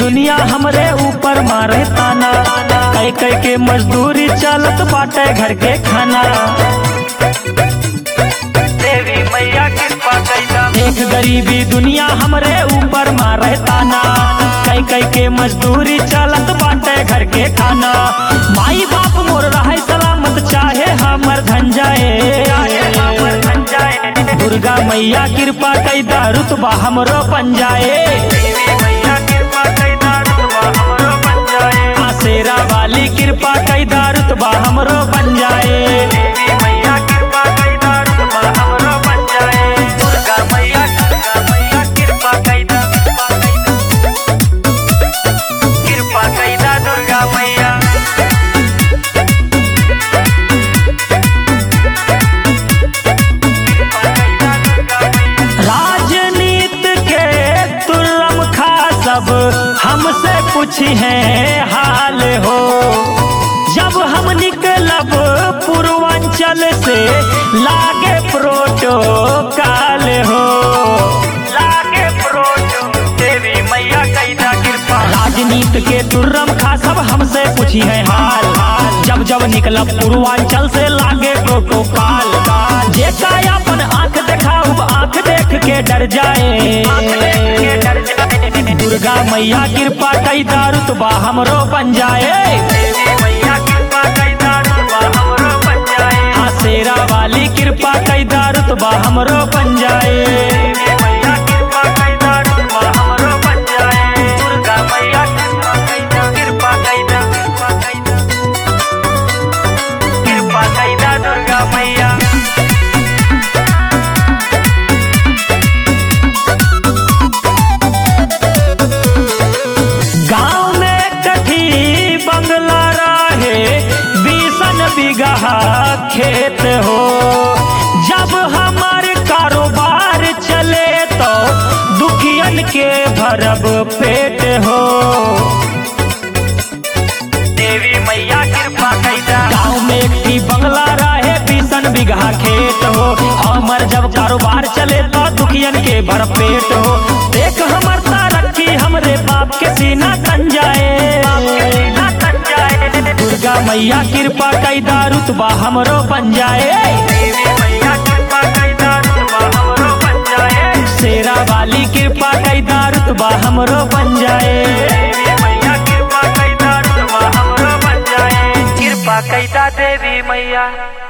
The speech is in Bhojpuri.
दुनिया हमरे ऊपर मारे ताना कई कई के मजदूरी चलत बाटे घर के खाना देवी मैया कृपा कैदा एक गरीबी दुनिया हमरे ऊपर मारे ताना कई कई के मजदूरी चलत बाटे घर के खाना माई बाप मोर रहे सलामत चाहे हमर धन चाहे हमर जाए धन जाए दुर्गा मैया कृपा कैदा रुतबा हमरो बन जाए देवी मैया कृपा कैदा रुतबा हमरो बन जाए आसेरा वाली कृपा कैदा रुतबा हमरो बन जाए देवी मैया कृपा कैदा रुतबा हमरो बन जाए दुर्गा मैया दुर्गा मैया कृपा कैदा कृपा कैदा दुर्गा मैया राजनीति के तुर्रम खा सब हमसे पूछी है हाल हो जब हम निकलब पूर्वांचल से लागे प्रोटोकाल हो लागे प्रोटो देवी मैया कैदा कृपा राजनीति के तुर्रम खा सब हमसे पूछी है हाल जब जब निकलब पूर्वांचल से लागे प्रोटोकाल जेका अपन आंख देखाऊ आंख देख के डर जाए के डर जाए दुर्गा मैया कृपा कैदा रुतबा हमरो बन जाए देवी मैया कृपा कैदा रुतबा हमरो बन जाए हाँ शेरा वाली कृपा कैदा रुतबा हमरो बन जाए देवी मैया कृपा कैदा रुतबा हमरो बन जाए दुर्गा मैया कृपा कैदा कृपा कैदा कृपा कैदा कृपा कैदा दुर्गा मैया गांव में कठी बंगला रहे बीसन बीघा खेत हो जब हमार कारोबार चले तो दुखियन के भरब पेट हो देवी मैया कृपा कैदा गाँव में एक ठी बंगला रहे बीसन बीघा खेत हो हमर जब कारोबार चले तो दुखियन के भर पेट हो देख हमर तरक्की हमरे बाप के सीना तन जाए ना तन जाए दुर्गा मैया कृपा कैदा रुतबा हमरो बन जाए देवी मैया कृपा कैदा रुतबा हमरो बन जाए शेरा वाली कृपा कैदा रुतबा हमरो बन जाए देवी मैया कृपा कैदा रुतबा हमरो बन जाए कृपा कैदा देवी मैया